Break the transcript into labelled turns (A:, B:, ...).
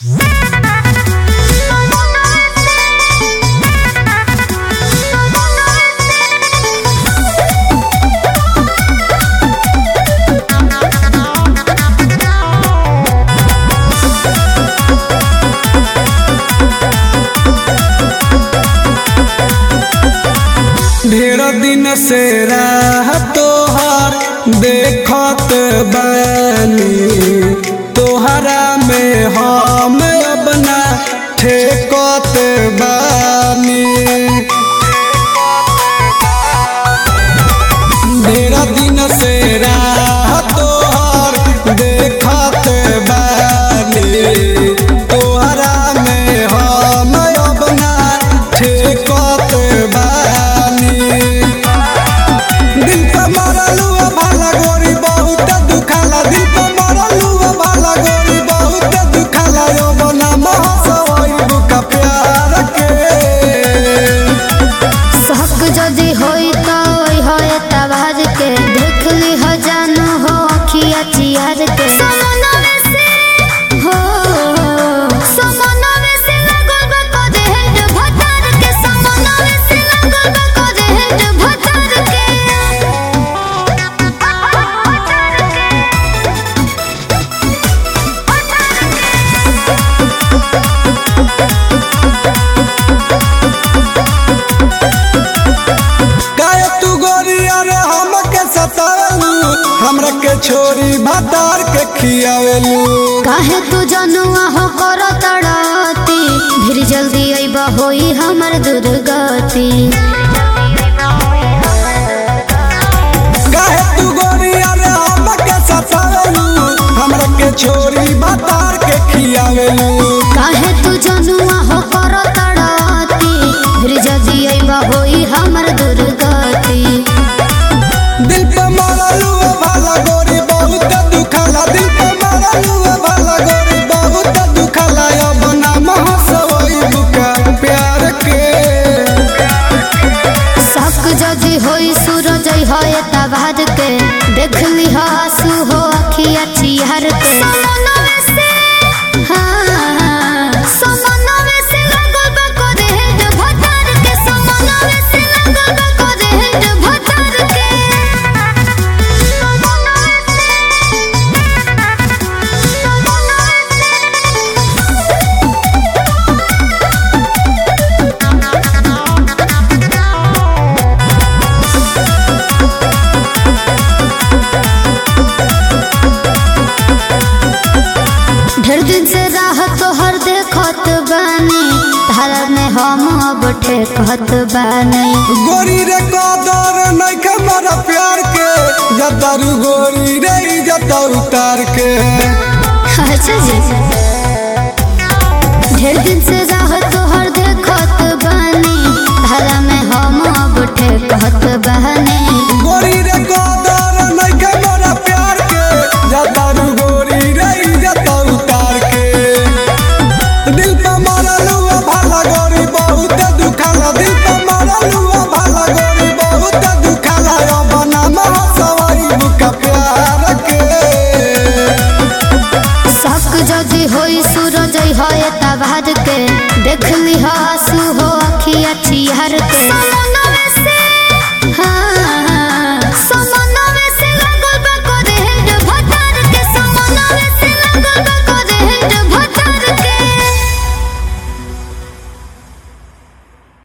A: दिन से राह तोहार देखत बानी तोहरा में हम अपना ठेकत बानी ढेर दिन से राह तोहर देखत बानी तोहरा में हम अपना ठेकत बानी दिल पे मरलू भाला गोरी बहुत दुखाला दिल पे मरलू भाला गोरी बहुत दुखाला यो बना महसवई बुका प्यार के
B: शक जदि होई त ओई होए तबार के देख ली हो जानू हो अखिया चियार के हो समनवे से लगल बा कदे हेड भटार के समनवे से लगल बा कदे हेड भटार के
A: काहे तू गोरी अरे हमके सतावेलू हमरा के छोरी भातार के खियावेलू
B: काहे तू जनुआ हो कर तड़ाती फिर जल्दी अइबा होई हमर दुर्गति
A: काहे तू गोरी अरे हमके सतावेलू हमरा के छोरी भातार के खियावेलू
B: काहे तू जनुआ हो कर तड़ाती फिर जल्दी अइबा होई हमर दुर्गति
A: दिल पे मरलू भाला गोरी बहुत दुखाला दिल पे मरलू भाला गोरी बहुत दुखाला अब ना महसवई बुका प्यार के
B: शक जदि होई सूरज होए तबार के देख ली आंसू हो अखिया चिहर के हाँ, समनवे से लगल बा कदे हेड भटार के, समनवे से लगल बा कदे हेड भटार के। ढेर दिन से राह तोहर देखत बानी धारा में हम अब ठेकत बानी
A: गोरी रे कदर नइखे मरा प्यार के जतारू गोरी रे जता उतार के
B: अच्छा जी ढेर दिन से राह तोहर देखत बानी धारा में हम अब ठेकत बानी
A: गोरी रे कदर नइखे मरा प्यार के जतारू गोरी रे जता उतार के दिल पे मरलू भाला गोरी बहुत दुखाला दिल पे मरलू भाला गोरी बहुत दुखाला अब ना महसवई बुका प्यार के
B: शक जदि होई सूरज होए तबार के देख ली आंसू हो अखिया चिहर के